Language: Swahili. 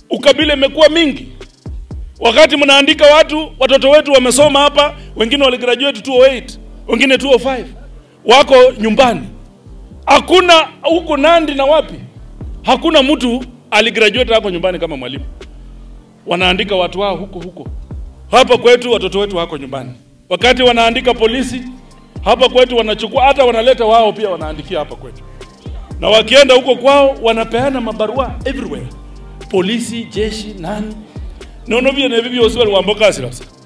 ukabila imekuwa mingi. Wakati mnaandika watu, watoto wetu wamesoma hapa, wengine waligraduate 208, wengine 205, wako nyumbani. Hakuna huko Nandi na wapi, hakuna mtu aligraduate hako nyumbani kama mwalimu. Wanaandika watu wao huko huko. Hapa kwetu watoto wetu wako nyumbani. Wakati wanaandika polisi hapa kwetu, wanachukua hata wanaleta wao pia wanaandikia hapa kwetu, na wakienda huko kwao wanapeana mabarua everywhere, polisi, jeshi, nani nono vye nevi vyose wali wamboka asirasa